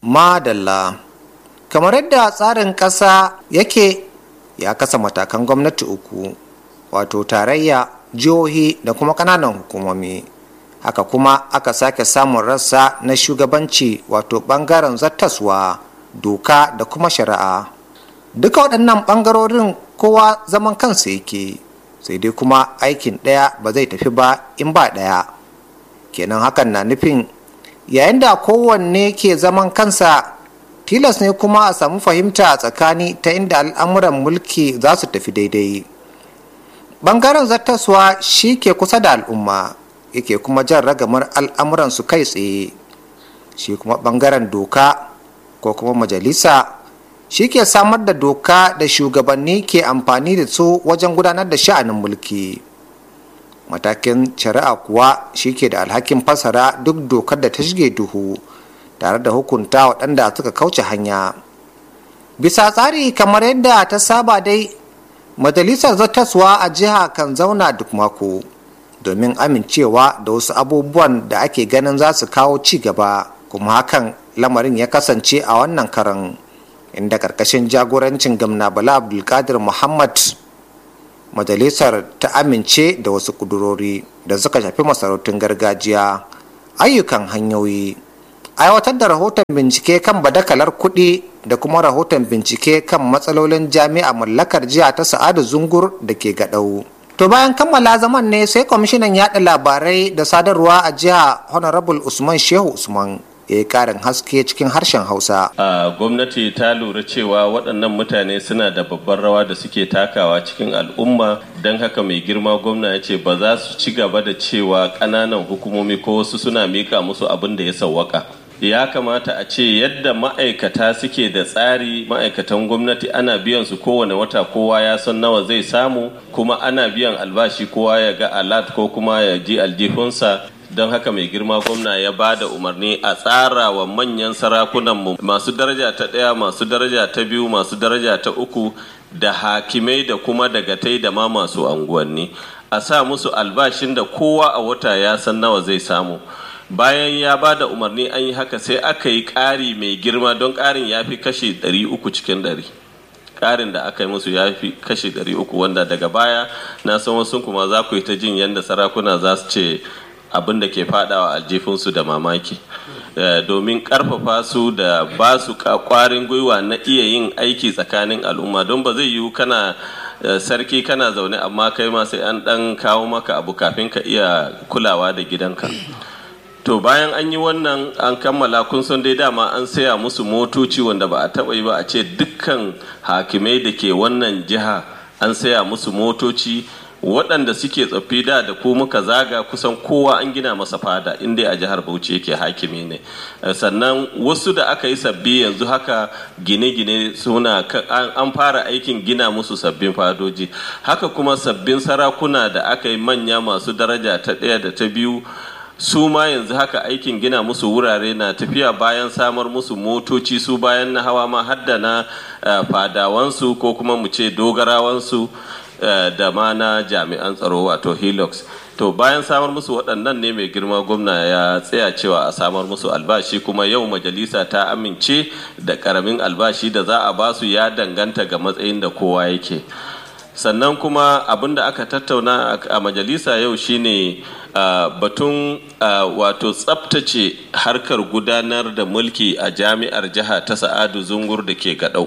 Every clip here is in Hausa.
madalla kamar yadda tsarin ƙasa yake ya kasa matakan gwamnati uku wato tarayya jihohi da kuma ƙananan hukumomi haka kuma aka sake samun rassa na shugabanci wato ɓangaren zattaswa doka da kuma shari'a duka waɗannan ɓangarorin kowa zaman kansa yake sai dai kuma aikin ɗaya ba zai tafi ba in ba ɗaya kenan hakan na nufin yayin da kowanne ke zaman kansa tilas ne kuma a samu fahimta a tsakani ta inda al'amuran mulki za su tafi daidai bangaren zattaswa shi ke kusa da al'umma yake kuma jan ragamar al'amuran su kai tsaye shi kuma bangaren doka ko kuma majalisa shi ke samar da doka da shugabanni ke amfani da su wajen gudanar da sha'anin mulki matakin shari'a kuwa shi ke da alhakin fasara duk dokar da ta shige duhu tare da hukunta waɗanda suka kauce hanya bisa tsari kamar yadda ta saba dai majalisar zartaswa a jiha kan zauna duk mako domin amincewa da wasu abubuwan da ake ganin za su kawo ci gaba kuma hakan lamarin ya kasance a wannan karan inda karkashin jagorancin gamna bala abdulkadir muhammad majalisar ta amince da wasu kudurori da suka shafi masarautun gargajiya ayyukan hanyoyi aiwatar da rahoton bincike kan badakalar kuɗi da kuma rahoton bincike kan matsalolin jami'a mallakar jiha ta sa'adu zungur da ke gaɗau to bayan kammala zaman ne sai kwamishinan yaɗa labarai da sadarwa a jiha honorable usman shehu usman ya yi karin haske cikin harshen hausa a gwamnati ta lura cewa waɗannan mutane suna da babbar rawa da suke takawa cikin al'umma don haka mai girma gwamna ya ce ba za su ci gaba da cewa ƙananan hukumomi ko wasu suna mika musu abin da ya sawwaka ya kamata a ce yadda ma'aikata suke da tsari ma'aikatan gwamnati ana biyan su kowane wata kowa ya san nawa zai samu kuma ana biyan albashi kowa ya ga alat ko kuma ya ji aljihunsa don haka mai girma gwamna ya ba da umarni a tsara wa manyan sarakunanmu masu daraja ta ɗaya masu daraja ta biyu masu daraja ta uku da hakimai da kuma dagatai da ma masu anguwanni a sa musu albashin da kowa a wata ya san nawa zai samu bayan ya ba da umarni an yi haka sai aka yi ƙari mai girma don ƙarin ya fi kashe 300 cikin 100 ƙarin da aka yi musu ya fi kashe 300 wanda daga baya na san wasu kuma za ku yi ta jin yadda sarakuna za su ce abin da ke fadawa aljifinsu da mamaki domin karfafa su da ba su kwarin gwiwa na iya yin aiki tsakanin al'umma don ba zai yiwu kana sarki kana zaune amma kai ma sai an dan kawo maka abu kafin ka iya kulawa da gidanka to bayan an yi wannan an kammala kun san dai dama an saya musu motoci wanda ba a taba yi ba a ce dukkan hakimai da ke wannan jiha an saya musu motoci waɗanda suke tsaffi da da ko muka zaga kusan kowa an gina masa fada inda a jihar bauchi yake hakimi ne sannan wasu da aka yi sabbi yanzu haka gine-gine suna an fara aikin gina musu sabbin fadoji haka kuma sabbin sarakuna da aka yi manya masu daraja ta ɗaya da ta biyu su ma yanzu haka aikin gina musu wurare na tafiya bayan samar musu motoci su bayan na hawa ma hadda na fadawansu ko kuma mu ce dogarawansu da ma na jami'an tsaro wato helix to bayan samar musu waɗannan ne mai girma gwamna ya tsaya cewa a samar musu albashi kuma yau majalisa ta amince da ƙaramin albashi da za a basu ya danganta ga matsayin da kowa yake sannan kuma abin da aka tattauna a majalisa yau shine batun wato tsabtace harkar gudanar da mulki a jami'ar jiha ta sa'adu zungur da ke gaɗau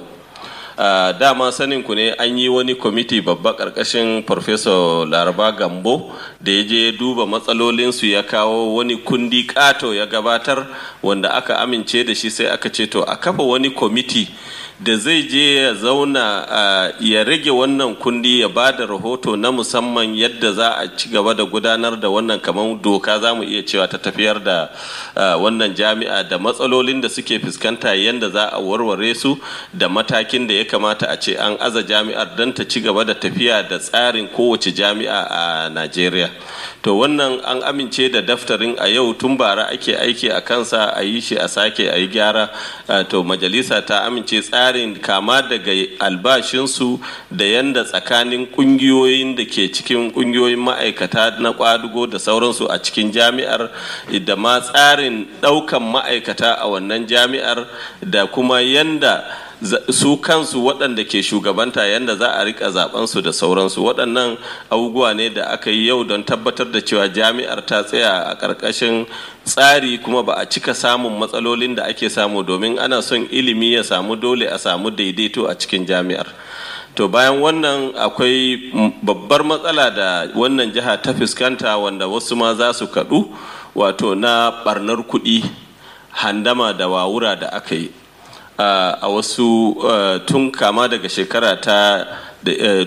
Uh, dama sanin ku ne an yi wani kwamiti babba karkashin farfesa laraba gambo da ya je duba matsalolinsu ya kawo wani kundi kato ya gabatar wanda aka amince da shi sai aka ce to a kafa wani kwamiti da zai je ya zauna uh, ya rage wannan kundi ya ba da rahoto na musamman yadda za a ci gaba da gudanar da wannan kamar doka za mu iya cewa ta tafiyar da uh, wannan jami'a da matsalolin da suke fuskanta yadda za a warware su da matakin da ya kamata a ce an aza jami'ar don ta ci gaba da tafiya da tsarin kowace jami'a a najeriya to wannan an amince da daftarin a yau tun bara ake aiki a kansa a yi shi a sake a yi gyara to majalisa ta amince tsari tsarin kama daga albashinsu da yanda tsakanin kungiyoyin da ke cikin kungiyoyin ma'aikata na kwadugo da sauransu a cikin jami'ar da ma tsarin ɗaukan ma'aikata a wannan jami'ar da kuma yanda su kansu waɗanda ke shugabanta yadda za a rika zabensu da sauransu waɗannan abubuwa ne da aka yi yau don tabbatar da cewa jami'ar ta tsaya a ƙarƙashin tsari kuma ba a cika samun matsalolin da ake samu domin ana son ilimi ya samu dole a samu daidaito a cikin jami'ar to bayan wannan akwai babbar matsala da wannan jiha ta fuskanta wanda wasu ma za su kaɗu wato na ɓarnar kuɗi handama da wawura da aka yi Uh, a wasu uh, tun kama daga shekara ta uh,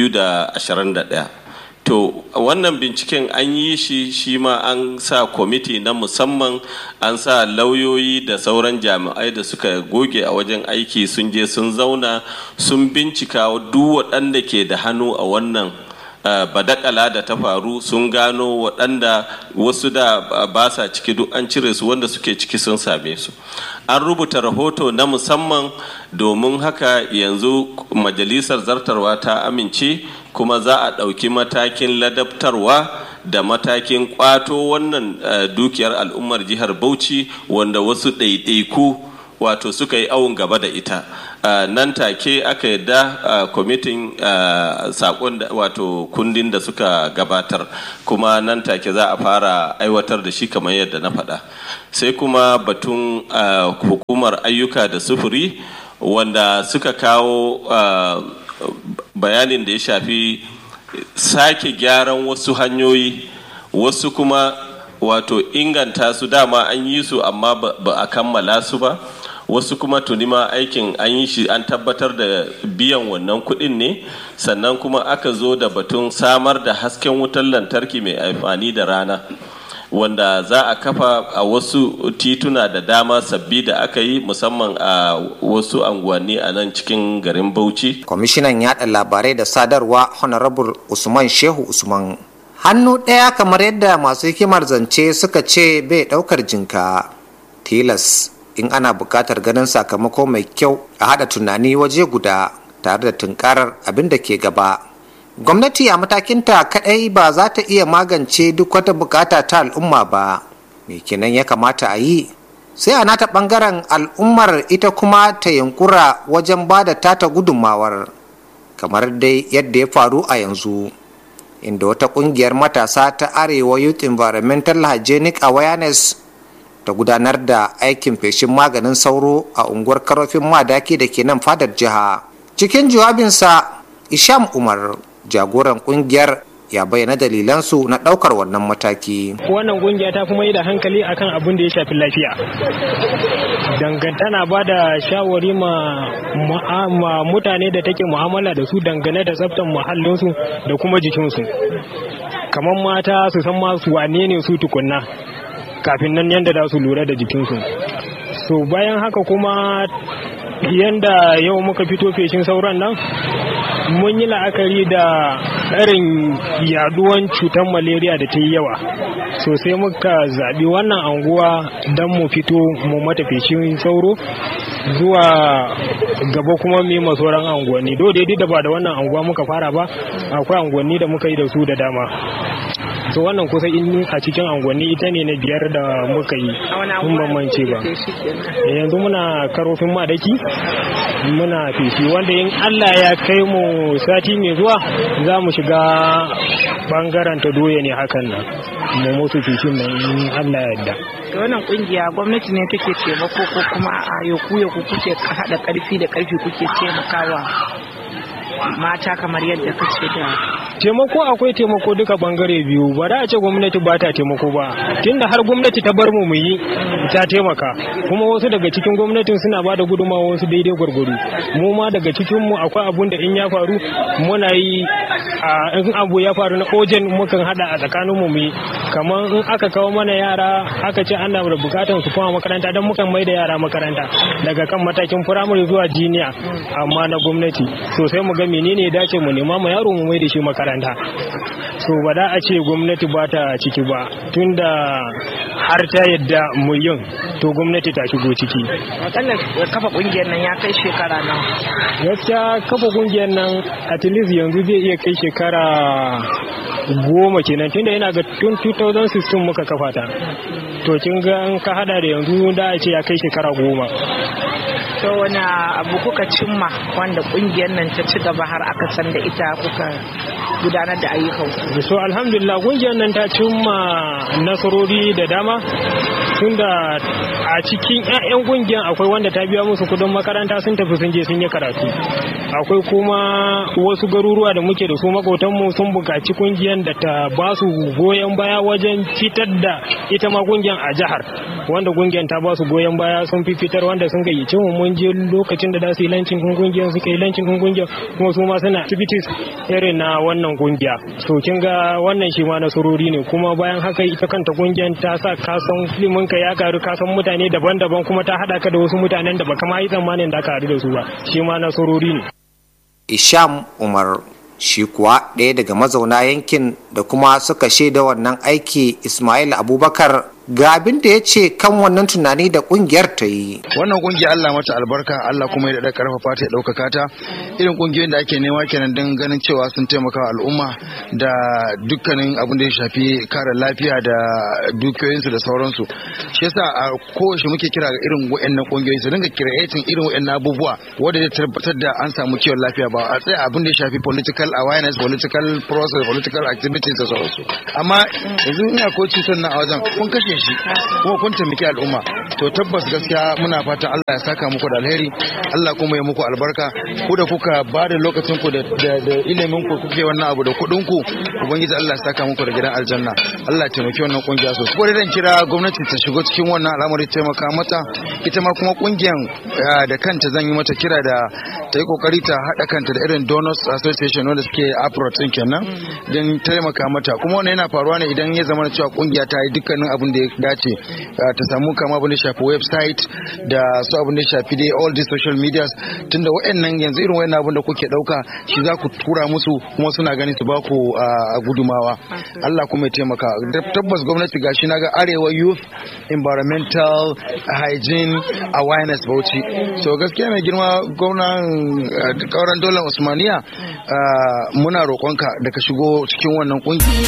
2021 to wannan binciken an yi shi shi ma an sa kwamiti na musamman an sa lauyoyi da sauran jami'ai da suka goge a wajen aiki sun je sun zauna sun bincika duk waɗanda ke da hannu a wannan Uh, badakala da ta faru sun gano waɗanda wasu da uh, ba sa ciki duk an cire su wanda suke ciki sun same su an rubuta rahoto na musamman domin haka yanzu majalisar zartarwa ta amince kuma za a ɗauki matakin ladabtarwa da matakin kwato wannan uh, dukiyar al'ummar jihar bauchi wanda wasu ɗaiɗaiku wato suka yi awon gaba da ita Uh, nan take aka yadda kwamitin uh, uh, sakon wato kundin da suka gabatar kuma nan take za a fara aiwatar da shi kamar yadda na faɗa sai kuma batun hukumar ayyuka da sufuri wanda suka kawo bayanin da ya shafi sake gyaran wasu hanyoyi wasu kuma wato inganta su dama an yi su amma ba a kammala su ba wasu kuma tuni ma aikin an yi shi an tabbatar da biyan wannan kuɗin ne sannan kuma aka zo da batun samar da hasken wutar lantarki mai amfani da rana wanda za a kafa a wasu tituna da dama sabbi da aka yi musamman a wasu anguwanni a nan cikin garin bauchi kwamishinan yada labarai da sadarwa honorable usman shehu usman hannu ɗaya kamar yadda masu hikimar zance suka ce bai ɗaukar jinka tilas in ana buƙatar ganin sakamako mai kyau a haɗa tunani waje guda tare da tunkarar abin da ke gaba gwamnati a matakinta kaɗai ba za ta iya magance duk wata bukata ta al'umma ba me kenan ya kamata a yi sai a nata ɓangaren al'ummar ita kuma ta yunkura wajen ba da tata gudunmawar kamar dai yadda ya faru a yanzu inda wata ƙungiyar matasa ta arewa youth environmental hygienic awareness ta gudanar da aikin feshin maganin sauro a unguwar karofin madaki da ke nan fadar jiha cikin jawabinsa isham umar jagoran kungiyar ya bayyana dalilansu na daukar wannan mataki wannan kungiya ta kuma yi da hankali akan abin da ya shafi lafiya dangantana ba da shawari ma mutane da take mu'amala da su dangane da tsaftar muhallinsu da kuma jikinsu kamar mata su san masu wane ne su tukunna kafin nan yadda za su lura da jikinsu so bayan haka kuma yadda yau muka fito feshin sauran nan mun yi la'akari da irin yaduwan cutar malaria da ta yi yawa so sai muka zaɓi wannan anguwa don mu fito mu mata feshin sauro zuwa gaba kuma mu yi sauran anguwanni do daidai da ba da wannan anguwa muka fara ba akwai anguwanni da muka yi da su da dama so wannan kusa in a cikin angonni ita ne na biyar da muka yi mun bambance ba yanzu muna karofin madaki muna fifi wanda in allah ya kai mu sati mai zuwa za mu shiga bangaren ta doya ne hakan nan mu musu fifin nan in allah ya yarda da wannan kungiya gwamnati ne take taimako ko kuma a yoku yoku kuke hada karfi da karfi kuke taimakawa mata kamar yadda kace da taimako akwai taimako duka bangare biyu ba da a ce gwamnati ba ta taimako ba tunda har gwamnati ta bar mu mu yi ta taimaka kuma wasu daga cikin gwamnatin suna ba da gudunmawa wasu daidai gwargwaro mu ma daga cikin mu akwai abun da in ya faru muna yi a in abu ya faru na ojen mukan hada a tsakanin mu mu kamar in aka kawo mana yara aka ce ana da bukatar su koma makaranta dan mukan mai da yara makaranta daga kan matakin firamare zuwa jiniya amma na gwamnati sosai mu ga menene ya dace mu nema mu yaro mu mai da shi makaranta makaranta so ba da a ce gwamnati ba ta ciki ba tunda har ta yadda mu yin to gwamnati ta shigo ciki akalla kafa kungiyar nan ya kai shekara nawa gaskiya kafa kungiyar nan at least yanzu zai iya kai shekara goma kenan tunda yana ga tun 2016 muka kafa ta to kin ga an ka hada da yanzu da a ce ya kai shekara goma to wani abu kuka cimma wanda kungiyar nan ta ci gaba har aka san da ita kuka gudanar da ayyukan ku so alhamdulillah kungiyar nan ta cimma nasarori da dama tunda a cikin 'ya'yan kungiyar akwai wanda ta biya musu kudin makaranta sun tafi sun je sun yi karatu akwai kuma wasu garuruwa da muke da su makotanmu sun buƙaci kungiyar da ta ba su goyon baya wajen fitar da ita ma kungiyar a jihar wanda kungiyar ta ba su goyon baya sun fi fitar wanda sun gayyace mu mun je lokacin da za su yi lancin kun kungiyar suka yi lancin kun kungiyar kuma su ma suna activities irin na wannan kungiya so kin ga wannan shi ma nasarori ne kuma bayan haka ita kanta kungiyar ta sa kasan filimin ka ya karu kasan mutane daban-daban kuma ta hada ka da wasu mutanen da baka ma yi tsammanin da ka haɗu da su ba shi ma nasarori ne isham umar shi kuwa ɗaya daga mazauna yankin da kuma suka shaida wannan aiki ismail abubakar ga abin da ya ce kan wannan tunani da kungiyar ta yi wannan kungiya Allah mata albarka Allah kuma ya daɗa karfafa ta ya ɗaukaka ta irin kungiyoyin da ake nema kenan don ganin cewa sun taimaka al'umma da dukkanin abin da ya shafi kare lafiya da dukiyoyinsu da sauransu shi yasa a kowace muke kira ga irin wa'annan kungiyoyi su dinga creating irin wa'annan abubuwa wanda zai tabbatar da an samu kiwon lafiya ba a tsaya abin da ya shafi political awareness political process political activities da sauransu amma yanzu ina ko cutar na a wajen kun kashe shi kuma kun taimaki al'umma to tabbas gaskiya muna fatan Allah ya saka muku da alheri Allah kuma ya muku albarka ku da kuka ba da lokacin ku da ilimin ku kuke wannan abu da kuɗin ku ubangiji Allah ya saka muku da gidan aljanna Allah ya taimaki wannan kungiya sosai ko dan kira gwamnati ta shigo cikin wannan al'amari taimaka mata ita ma kuma kungiyan da kanta zan yi mata kira da ta yi kokari ta haɗa kanta da irin donors association wanda suke apro din kenan don taimaka mata kuma wannan yana faruwa ne idan ya zama cewa kungiya ta yi dukkanin abin da ya dace ta samu kama abin da shafi website da su abin da shafi dai all these social medias tunda waɗannan yanzu irin waɗannan abin da kuke ɗauka shi za ku tura musu kuma suna ganin su ba ku gudumawa Allah kuma ya taimaka tabbas gwamnati gashi na ga arewa youth environmental hygiene awareness bauchi so gaskiya mai girma gwamnan kauran dolar usmaniya muna roƙonka da ka shigo cikin wannan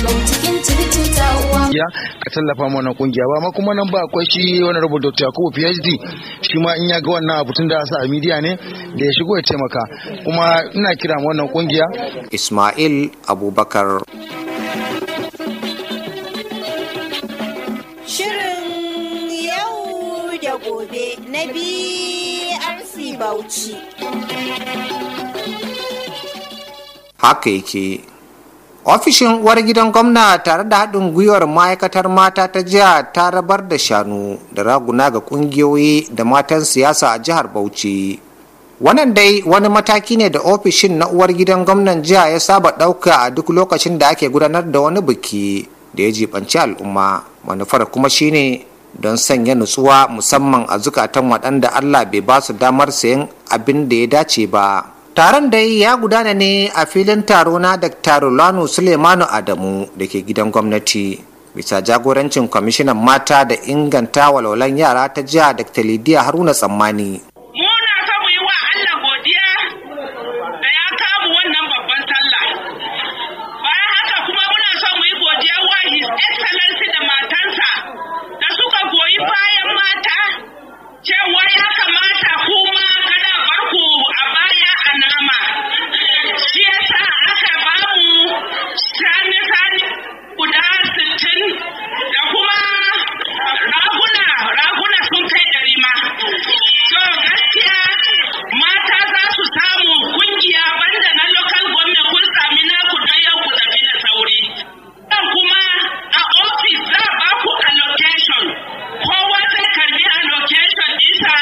kungiya ka tallafa mana wannan kungiya ba ma kuma nan ba akwai shi wani rubuta Dr. Yakubu PhD shi ma in ya ga wannan abu tun da sa a media ne da ya shigo ya taimaka kuma ina kira wannan kungiya Ismail Abubakar Shirin yau da gobe na BRC Bauchi. haka yake ofishin uwar gidan gwamna tare da haɗin gwiwar ma'aikatar mata ta jiha ta rabar da shanu da raguna ga ƙungiyoyi da matan siyasa a jihar bauchi wannan dai wani mataki ne da ofishin na uwar gidan gwamnan jiha ya saba ɗauka a duk lokacin da ake gudanar da wani biki da ya jibanci al'umma manufar kuma shine don sanya nutsuwa musamman a zukatan waɗanda allah bai ba su damar sayan abin da ya dace ba taron da ya gudana ne a filin taro na dr Lanu sulemanu adamu da ke gidan gwamnati bisa jagorancin kwamishinan mata da inganta walwalan yara ta jiha dr lidiya haruna tsammani muna so mu yi wa allah godiya da ya kamu wannan babban sallah bayan haka kuma muna so mu yi godiya wa his excellency da matansa da suka goyi bayan mata cewa ya kamata kuma kada barku a baya a nama shi yasa aka bamu sani-sani guda sittin da kuma raguna raguna sun kai ɗari ma so gaskiya mata za su samu kungiya banda na local government kun sami naku don yau ku tafi da sauri Sannan kuma a office za a ba ku allocation kowa zai karbi allocation isa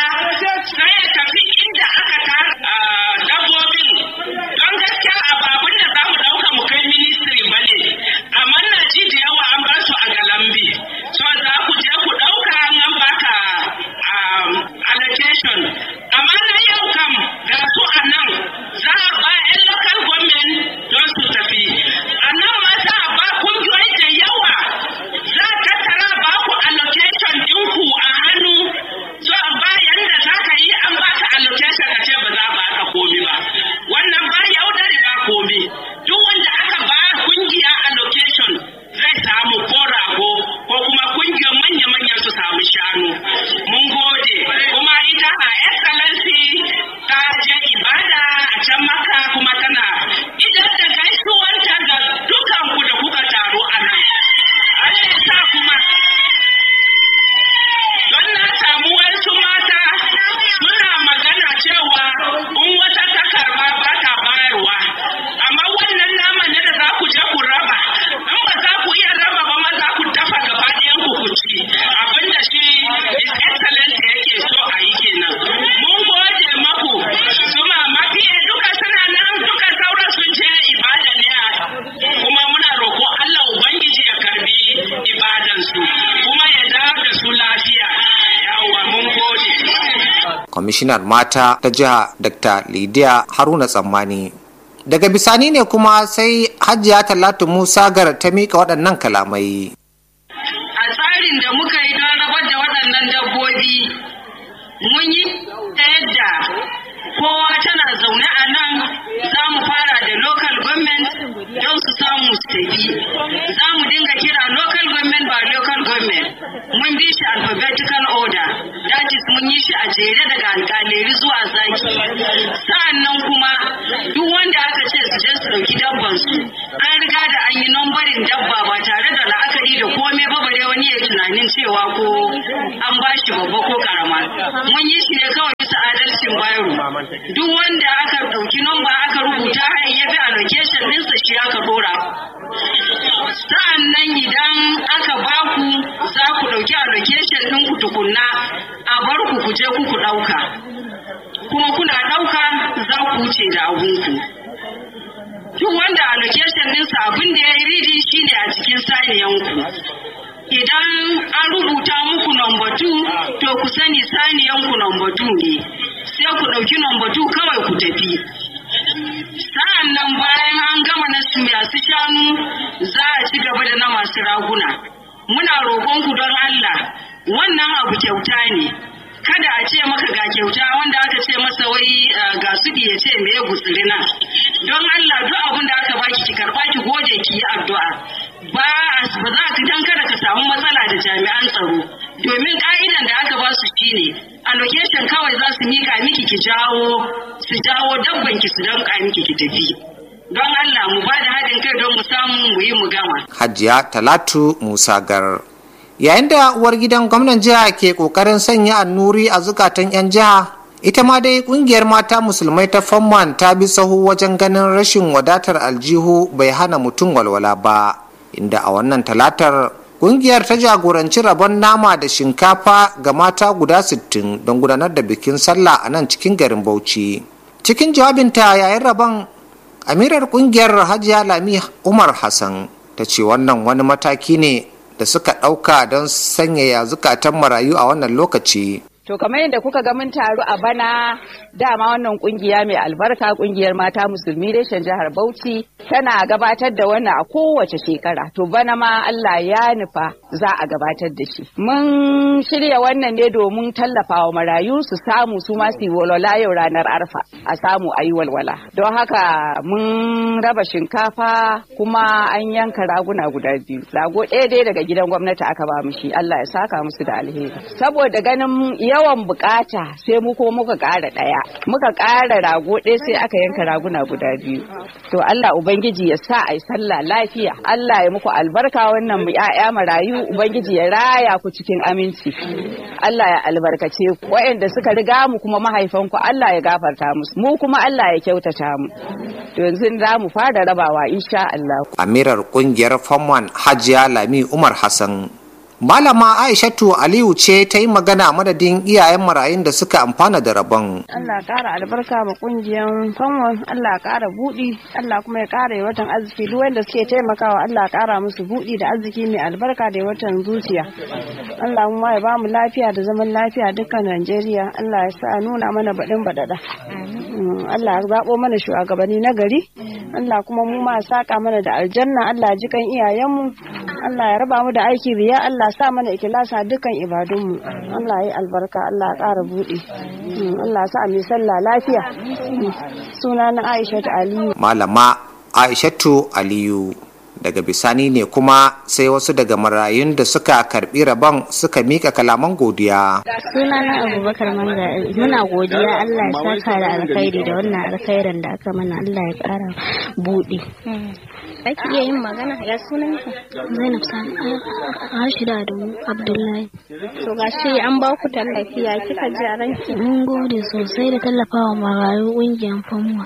kwamishinar mata ta jiha dr lidiya haruna tsammani daga bisani ne kuma sai hajiya talatu musa gar ta mika waɗannan kalamai a tsarin da muka yi don rabar da waɗannan dabbobi mun yi ta yadda kowa tana zaune a nan za mu fara da local government don su samu su tafi za mu dinga kira local government ba local government mun bi shi alphabetical order that is mun yi shi a jere daga alkaleri zuwa zaki sa'annan kuma duk wanda aka ce su je su dauki dabban su an riga da an yi nambarin dabba ba tare da la'akari da komai ba bare wani ya tunanin cewa ko an ba shi babba ko karama mun yi shi ne kawai bisa adalcin bayro duk wanda aka dauki namba aka rubuta ya bi allocation ɗinsa shi aka dora sa'an nan idan aka baku za ku ɗauki allocation ɗin ku tukunna a bar ku ku je ku ku ɗauka kuma kuna ɗauka za ku wuce da abunku duk wanda allocation ɗinsa abin da ya yi ridi shine a cikin saniyanku idan an rubuta muku number two to ku sani saniyanku number two ne sai ku ɗauki number two kawai ku tafi sa'an nan bayan an gama na masu shanu za a ci gaba da na masu raguna muna roƙonku don Allah wannan abu kyauta ne kada a ce maka ga kyauta wanda aka ce masa wai ga su ya ce me ya gutsiri na don Allah duk abin da aka baki ki karba ki gode ki yi addu'a ba ba za ka dan kada ka samu matsala da jami'an tsaro domin ka'idan da aka ba su shine allocation kawai za su mika miki ki jawo su jawo dabban ki su danka miki ki tafi don Allah mu ba da haɗin kai don mu samu mu yi mu gama hajiya talatu musa gar yayin da uwar gidan gwamnan jiha ke kokarin sanya annuri a zukatan 'yan jiha ita ma dai kungiyar mata musulmai ta famman ta bi sahu wajen ganin rashin wadatar aljihu bai hana mutum walwala ba inda a wannan talatar kungiyar ta jagoranci rabon nama da shinkafa ga mata guda 60 don gudanar da bikin sallah a nan cikin garin bauchi cikin jawabinta yayin rabon amirar kungiyar hajiya lami umar hassan ta ce wannan wani mataki ne da suka ɗauka don sanyaya zukatan marayu a wannan lokaci To kamar yadda kuka ga mun taru a bana dama wannan kungiya mai albarka kungiyar mata musulmi reshen jihar Bauchi tana gabatar da wannan a kowace shekara. To bana ma Allah ya nufa za a gabatar da shi. Mun shirya wannan ne domin tallafa wa marayu su samu su ma su walwala yau ranar arfa a samu a yi walwala. Don haka mun raba shinkafa kuma an yanka raguna guda biyu. Rago ɗaya dai daga gidan gwamnati aka ba mu shi Allah ya saka musu da alheri. Saboda ganin yawan bukata sai mu ko muka ƙara ɗaya muka ƙara rago ɗaya sai aka yanka raguna guda biyu to Allah ubangiji ya sa a yi sallah lafiya Allah ya muku albarka wannan mu ƴaƴa marayu ubangiji ya raya ku cikin aminci Allah ya albarkace ku waɗanda suka riga mu kuma mahaifanku Allah ya gafarta musu mu kuma Allah ya kyautata mu to yanzu za mu fara rabawa insha Allah amirar kungiyar famwan hajiya lami umar hassan Malama Aishatu Aliyu ce ta yi magana a madadin iyayen marayun da suka amfana da rabon. Allah ƙara albarka ma ƙungiyar fanwon, Allah ƙara buɗi, Allah kuma ya ƙara watan arziki duk wanda suke taimakawa Allah ƙara musu buɗi da arziki mai albarka da watan zuciya. Allah kuma ya ba mu lafiya da zaman lafiya dukkan Najeriya, Allah ya sa nuna mana baɗin baɗaɗa. Allah ya zaɓo mana shugabanni na gari, Allah kuma mu ma saƙa mana da aljanna, Allah ji kan iyayenmu, Allah ya raba mu da aiki riya, Allah sa mana ikilasa dukkan ibadunmu Allah ya albarka Allah ya ƙara buɗe Allah sa mai sallah lafiya suna na Aisha Aliyu Malama Aishatu Aliyu daga bisani ne kuma sai wasu daga marayun da suka karbi rabon suka mika kalaman godiya suna na abubakar manga muna godiya allah ya saka da alkhairi da wannan alkhairin da aka mana allah ya kara buɗe Ake iya yin magana ya sunan ki? Zainab Sani Rashida Adamu Abdullahi. To gashi an ba ku tallafi ya kika ji a ranki? Mun gode sosai da tallafawa marayu ƙungiyar famuwa.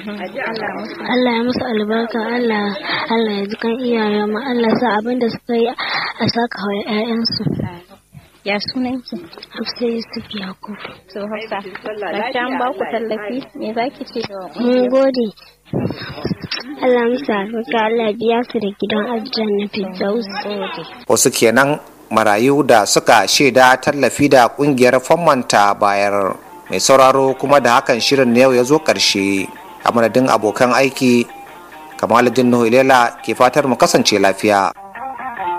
Allah ya musu albarka Allah Allah ya ji kan iyayen mu Allah sa abin da suka yi a saka wa 'ya'yansu. Ya sunan ki? Hafsa Yusuf Yakub. To Hafsa, gashi an ba ku tallafi me za ki ce? Mun gode. Allah musu albarka Allah biya su da gidan aljanna Firdaus. Wasu kenan marayu da suka shaida tallafi da kungiyar fammanta bayar mai sauraro kuma da hakan shirin na yau ya zo ƙarshe a madadin abokan aiki kamaluddin nuhu ilela ke fatar mu kasance lafiya